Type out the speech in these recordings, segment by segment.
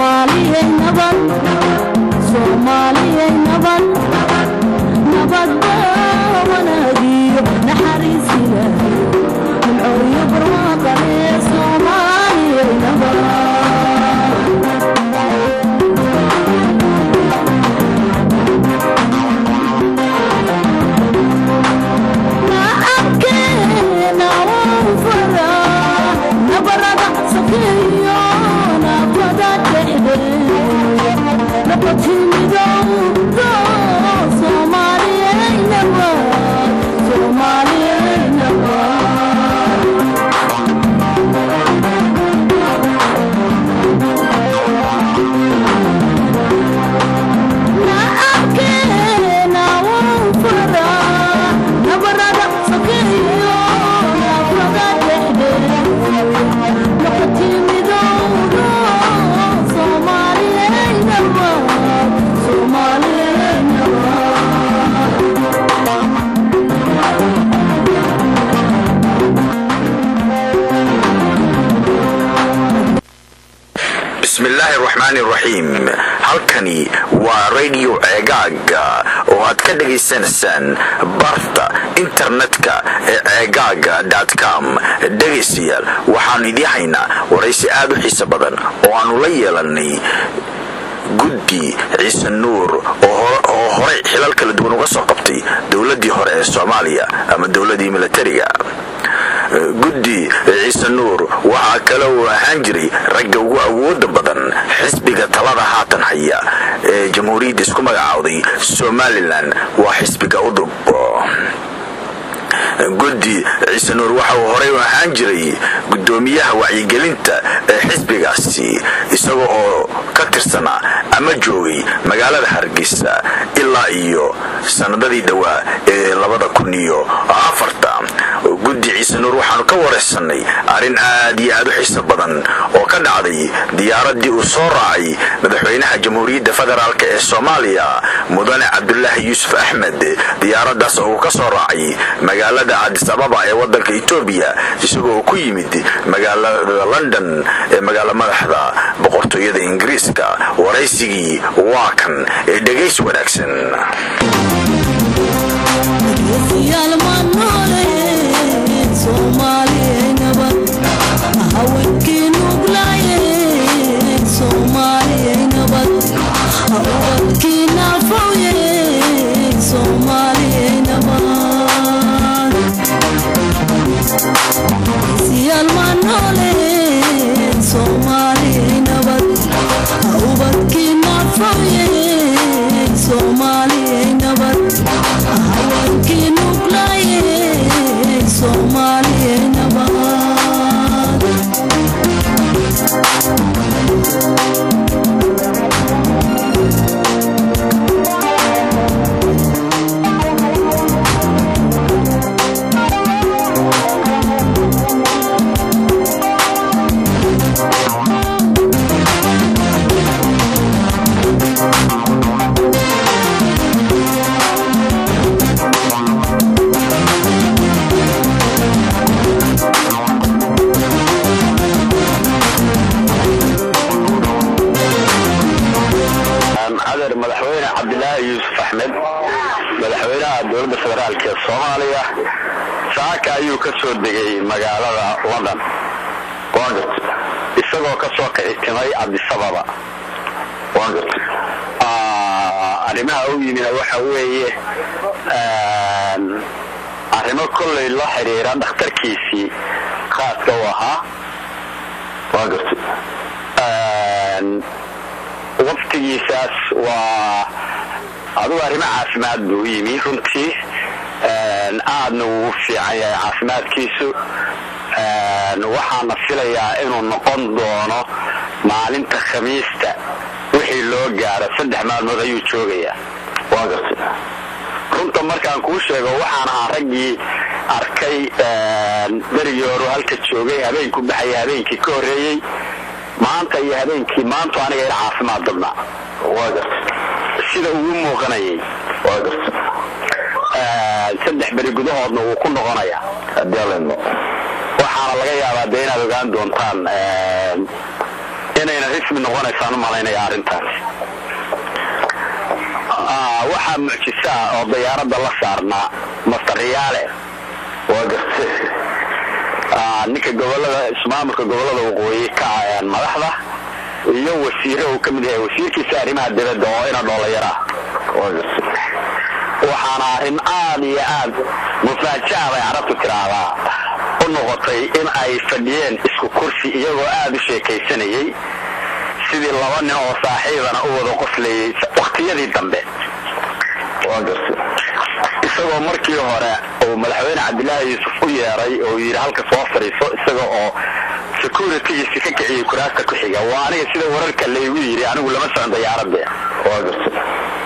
soomaaliyay nabad soomaaliyay nabad nabadba wanaagiyo naxariis ilaahay nimcooyo barwaaqale soomaaliyay nabad nacabkeena wuu faraa nabarada sokeeyo nafada dhexdeed nabadtimidowdo soomaaliyay nabad soomaaliyay nabad nacabkeena wuu faraa nabarada sokeeyo nafada dhexdeed nabadtimidowdo soomaaliyay nabad soomaaliyay nabad bismillaahi raxmaani raxiim halkani waa radio ceegaaga oo aad ka dhagaysanaysaan barta internetka ee ceegaaga com dhegaystayaal waxaanu idii haynaa waraysi aad u xiiso badan oo aanu la yeelanay guddi ciise nuur oo horey xilal kala duwan uga soo qabtay dowladii hore ee soomaaliya ama dowladii milatariga guddi ciise nuur waxaa kale uu ahaan jiray ragga ugu awooda badan xisbiga talada haatan haya ee jamhuuriyadda isku magacaawday somalilan waa xisbiga udub guddi ciise nuur waxa uu horey u ahaan jiray guddoomiyaha wacyigelinta ee xisbigaasi isaga oo ka tirsanaa ama joogay magaalada hargeysa ilaa iyo sanadadii dhowaa ee labada kun iyo afarta guddi ciise nuur waxaanu ka waraysanay arrin aad iyo aad u xiiso badan oo ka dhacday diyaaradii uu soo raacay madaxweynaha jamhuuriyadda federaalk ee soomaaliya mudane cabdulaahi yuusuf axmed diyaaradaas oo uu ka soo raacay magaalada cadis ababa ee wadanka etoobiya isagoo ku yimid magaalada london ee magaalo madaxda boqortooyada ingiriiska waraysigii waa kan ee dhegays wanaagsan adeer madaxweyne cabdilaahi yuusuf axmed madaxweynaha dowladda federaalk ee soomaaliya saaka ayuu ka soo degay magaalada london isagoo ka soo kicitimay cabdisababa arrimaha u yimina waxa weeye arrimo kollay la xidhiira dhakhtarkiisii khaaska u ahaa waqtigiisaas waa adugu arrimo caafimaad buu u yimi runtii aadna wuu u fiican yahay caafimaadkiisu waxaana filayaa inuu noqon doono maalinta khamiista wixii loo gaaro saddex maalmood ayuu joogayaa runta markaan kuu sheego waxaan ahaa raggii arkay berigii horu halka joogay habeenku baxaya habeenkii ka horreeyey maanta iyo habeenkii maantu aniga ila caafimaad badnaa sida ugu muuqanayay saddex beri gudahoodna wuu ku noqonayaa waxaana laga yaabaa dee inaad ogaan doontaan inayna rismi noqonaysaan u malaynaya arrintaas waxaa mucjisa ah oo dayaaradda la saarnaa master riyaale waa gartay ninka gobolada ismaamulka gobolada waqooyi ka ayaan madaxda iyo wasiire uu ka mid yahay wasiirkiisa arrimaha dibadda oo ina dhoolayara waa gartay waxaana arrin aad iyo aad mufaaja'a bay carabtu tiraahdaa u noqotay in ay fadhiyeen isku kursi iyagoo aad u sheekaysanayay sidii laba nin oo saaxiibana u wada qoslayay wakhtiyadii dambe waa gartay isagoo markii hore uu madaxweyne cabdilaahi yuusuf u yeeray oo yidhi halka soo fadhiiso isaga oo securitygiisi ka kiciyey kuraasta ku xiga waa aniga sida wararka laygu yidhi anigu lama socon dayaaradde waa gartay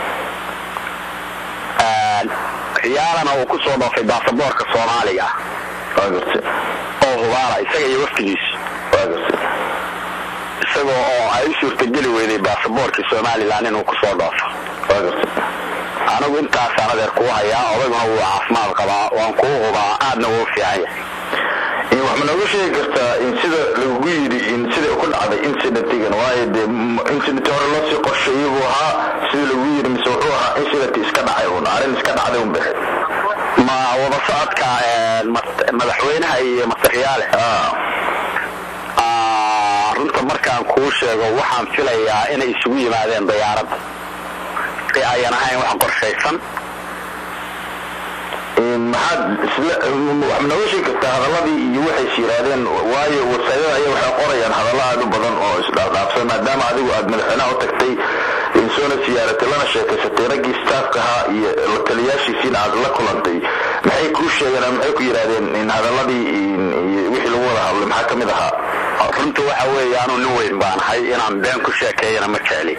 riyaalana uu ku soo dhoofay baasaboorka soomaaliga waa gartay oo hubaala isaga iyo waftigiisu waa gartay isagoo oo ay u suurtageli weyday baasaboorkii somalilan inuu ku soo dhoofo waa gartay anigu intaasaan adeer kuu hayaa odayguna wuu caafimaad qabaa waan kuu hubaa aadna wuu fiican yahay wax ma nooga sheegi kartaa in sida lagugu yidhi in sida ku dhacday incidentigan waayo dee incident hore loo sii qorsheeyey buu ahaa sida lagugu yidhi mise wuxuu ahaa incident iska dhacay un arrin iska dhacday un baxay ma wada socodka madaxweynaha iyo masariyaale runta markaan kuu sheego waxaan filayaa inay isugu yimaadeen dayaaradda ee ayan ahayn wax qorshaysan maxaad isla wax ma nooga sheegi kartaa hadaladii iyo waxay is yidhaahdeen waayo wasaayada ayaa waxay qorayaan hadallo aad u badan oo isdhaafdhaafsan maadaama adigu aad madaxweynaha u tagtay insoona siyaaratay lana sheekaysatay raggii staafka ahaa iyo la taliyaashiisiina aad la kulantay maxay kuu sheegeen ama maxay ku yidhaahdeen in hadaladii wixii lagu wada hadlay maxaa ka mid ahaa runta waxa weeye anuu nin weyn baan ahay inaan been ku sheekeeyana ma jecli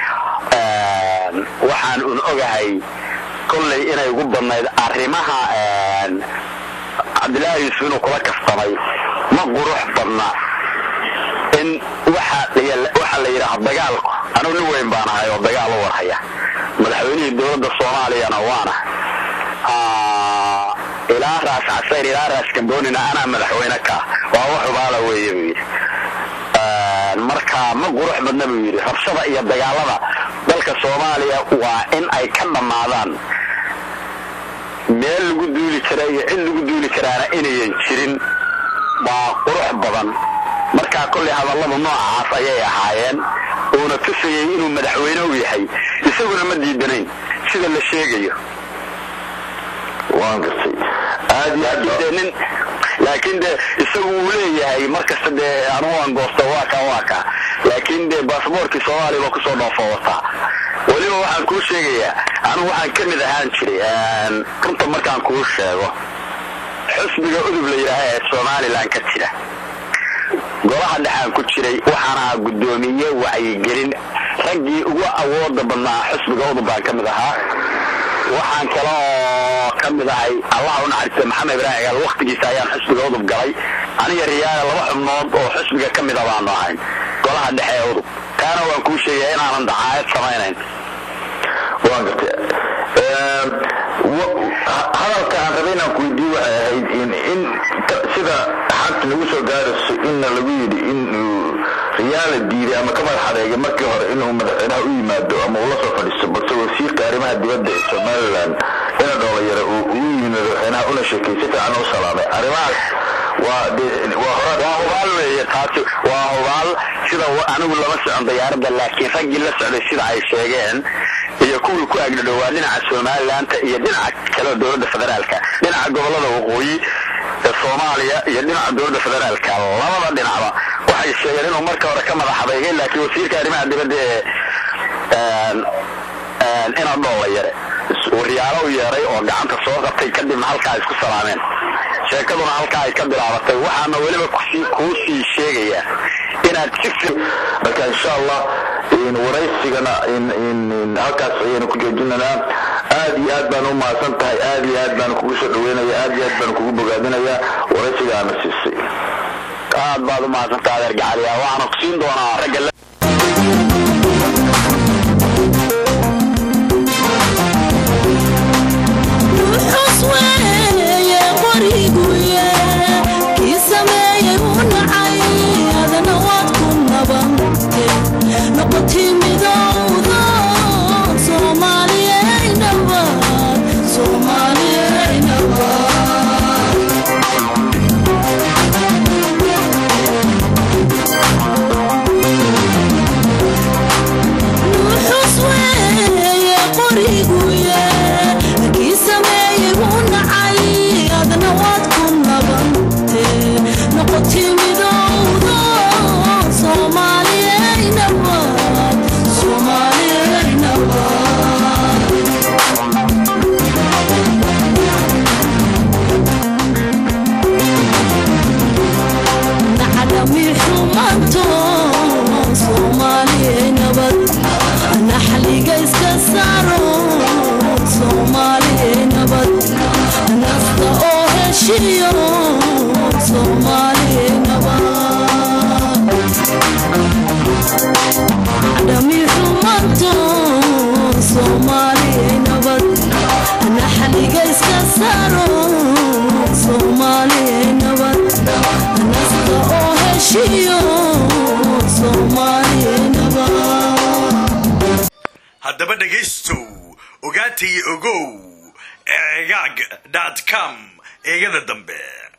waxaan un ogahay kollay inay ugu badnayd arrimaha cabdilaahi yuusuf inuu kula kastamay ma qurux badna in waxa la yidhaaha dagaalku anugu nin weyn baan ahay oo dagaal u warhaya madaxweynihii dowladda soomaaliyana waana ilaa raas casayr ilaa raas gamboonina anaa madaxweyne ka waa wax hubaala weeye buu yidhi marka ma qurux badna buu yidhi rabshada iyo dagaalada dalka soomaaliya waa in ay ka dhammaadaan meel lagu duuli kara iyo cid lagu duuli karaana inayan jirin waa qurux badan markaa kollay hadalladu noocaas ayay ahaayeen uuna tusayay inuu madaxweyne u yahay isaguna ma diidanayn sida la sheegayo waan gartay aad iyo aad de nin laakiin de isagu uu leeyahay markasta dee anugu aan goosto waa ka waa ka laakiin de basaboorkii soomaaliya baa kusoo dhoofo wataa weliba waxaan kuu sheegayaa anigu waxaan ka mid ahaan jiray runta markaan kuu sheego xusbiga udub la yidhaaha ee somalilan ka jira golaha dhexaan ku jiray waxaan ahaa guddoomiye wacyigelin raggii ugu awooda badnaa xusbiga udub baan ka mid ahaa waxaan kale oo ka mid ahay allah u naxariista maxamed ibraahim gaal waktigiisa ayaan xusbiga udub galay aniga riyaala laba xubnood oo xusbiga ka mida baanu ahayn golaha dhexe ee udub taana waan kuu sheegaya inaanan dacaayad samaynayn waan gartay hadalka aan rabay inaan ku weydiiye waxay ahayd in in sida xanta nagu soo gaarayso inna lagu yidhi inuu riyaala diiday ama ka madax adeegay markii hore inuu madaxweynaha u yimaado ama uu la soo fadhiisto balse wasiirka arrimaha dibadda ee somalilan ina dhoolayaro uu ugu yimid madaxweynaha una sheekay si fiican u salaamay arrimahaas waa waa hora waa hubaal weeye taasi waa hubaal sida anigu lama socon dayaaradda laakiin raggii la socday sida ay sheegeen iyo kuwii ku agdhadhowaa dhinaca somalilaanta iyo dhinaca kale dowladda federaalka dhinaca gobolada waqooyi ee soomaaliya iyo dhinaca dowladda federaalka labada dhinacba waxay sheegeen inuu marka hore ka madax adeegay laakiin wasiirka arrimaha dibadda ee ina dhoola yare uu riyaalo u yeeray oo gacanta soo qabtay kadibna halkaa isku salaameen sheekaduna halkaa ay ka bilaabatay waxaana weliba kuu sii sheegayaa inaad si marka insha allah waraysigana halkaas ayaynu ku joojinanaa aad iyo aad baan u mahadsan tahay aad iyo aad baan kugu soo dhaweynaya aad iyo aad baan kugu bogaadinayaa waraysiga aana siisay aad baad u mahadsantaha adeer gacaliya waxaana ku siin doonaa ragga kii sameeyey u nacay adana waad ku naban saaro soomaaliya nabad nasta oo heshiyo soomaaliya nabad dhami xumanto soomaaliya nabad naxaliga iska saaro soomaaliya nabad nasta oo heshiyo soomaaliya nabad haddaba dhegaystow ogaatay ogow egaag com eegada dambe